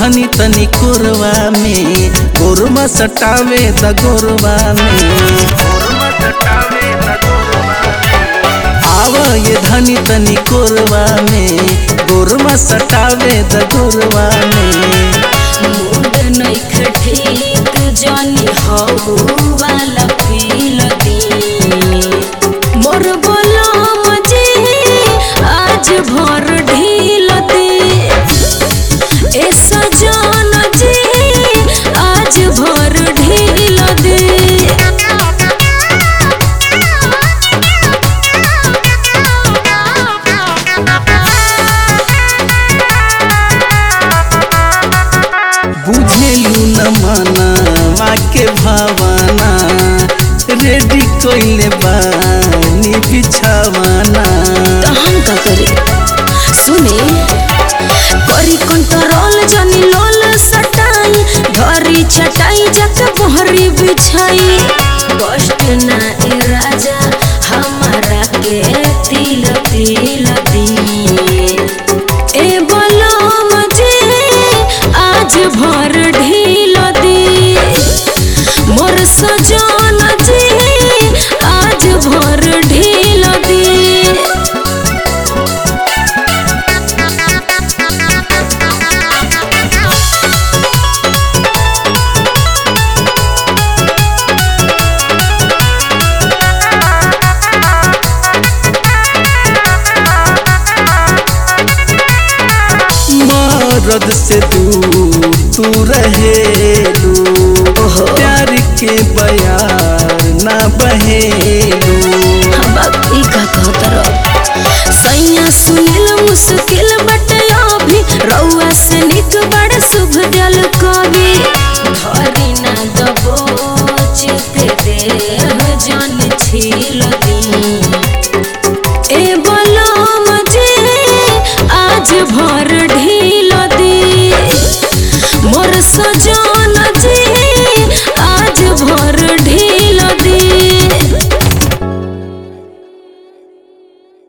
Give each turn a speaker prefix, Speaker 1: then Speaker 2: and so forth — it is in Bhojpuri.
Speaker 1: धनी तनी कोरवा में गोरवा सटावे द गोरवा में आव ये धनी तनी कोरवा में गोरवा सटावे द गोरवा में
Speaker 2: मूड नइखे ठीक जानी हऊ वाला फील दी मोर बोला मजे आज भर ढील दे ए सजान जी आज भर ढील दे
Speaker 1: बुझेलू न माना माँ के भावना रेडी कोइले बानी बिछावाना
Speaker 2: तो हम का करी सुने करी कंट्रोल जानी लोल सटाई धरी चटाई जक बहरी बिछाई कष्ट ना ए राजा हमारा के तिल तिल दी ए बोलो मजे आज भर ढील दी मोर सजान जी आज भर ढील दी
Speaker 1: मरद से दूर तू रहेलू प्यार के बयार ना बहेलू
Speaker 2: हम ई का कहतर सैया सुनिल मुश्किल बटे अभी रउआ से निक बड़ शुभ दल कवि धरी ना दबोच के देह जन छील दी ए बलम जे आज भर ढे